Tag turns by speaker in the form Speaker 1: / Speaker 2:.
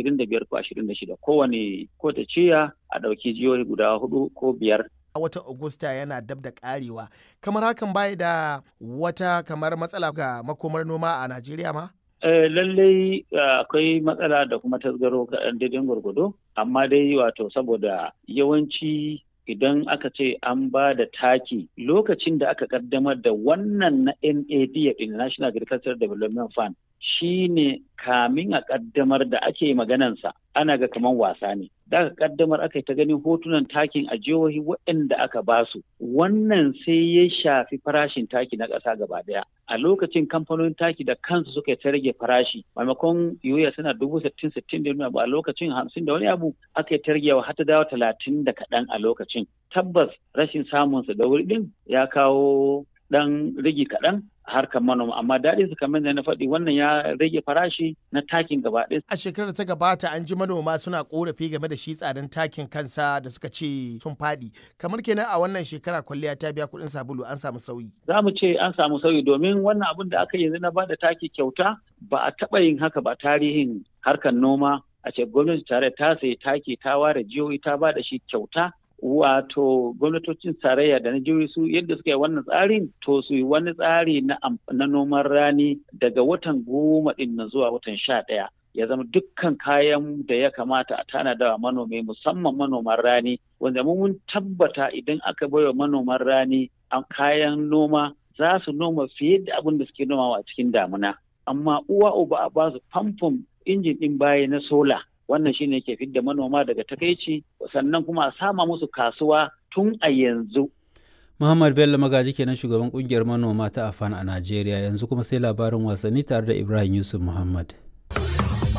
Speaker 1: ashirin da biyar ko ashirin da shida kowane kowace ciya a ɗauki jihohi guda hudu ko biyar
Speaker 2: a watan Agusta yana dab da karewa kamar hakan bai da wata kamar matsala ga makomar noma a Najeriya ma?
Speaker 1: Eh, lallai akwai matsala da kuma tasgaro kaɗan daidai gwargwado amma dai wato saboda yawanci idan aka ce an ba da taki lokacin da aka kaddamar da wannan na NAD National Agricultural Development Fund shi ne kamin a kaddamar da ake maganansa ana ga kaman wasa ne. Da aka kaddamar aka yi ta ganin hotunan takin a jihohi waɗanda aka basu. Wannan sai ya shafi farashin taki na ƙasa gaba ɗaya. A lokacin kamfanonin taki da kansu suka ta rage farashi maimakon yoya suna dubu sittin sittin da a lokacin hamsin da wani abu aka yi ta ragewa har ta dawo talatin da kaɗan a lokacin. Tabbas rashin samunsa da wuri ɗin ya kawo ɗan rigi kaɗan harkar manoma amma daɗin su kamar da na faɗi wannan ya rage farashi na takin gaba ɗaya.
Speaker 2: A shekarar ta gabata an ji manoma suna korafi game da shi tsadan takin kansa da suka ce sun faɗi. Kamar kenan a wannan shekara kwalliya ta biya kuɗin sabulu an samu sauyi.
Speaker 1: Za mu ce an samu sauyi domin wannan abin da aka yanzu na ba da taki kyauta ba a taɓa yin haka ba tarihin harkar noma a ce gwamnati tare ta sayi taki ta ware jihohi ta ba da shi kyauta wato gwamnatocin tarayya da na jihohi su yadda suka yi wannan tsarin to su yi wani tsari na noman rani daga watan goma din na zuwa watan sha ɗaya ya zama dukkan kayan da ya kamata a tanada wa manomi musamman manoman rani wanda mun tabbata idan aka baiwa manoman rani a kayan noma za su noma fiye da abin da suke nomawa a cikin damuna amma uwa uba a ba su famfon injin ɗin baya na sola wannan shine ke fidda manoma daga takaici sannan kuma a sama musu kasuwa tun a yanzu
Speaker 3: Muhammad Bello Magaji kenan shugaban kungiyar manoma ta Afan a Najeriya yanzu kuma sai labarin wasanni tare da Ibrahim Yusuf Muhammad.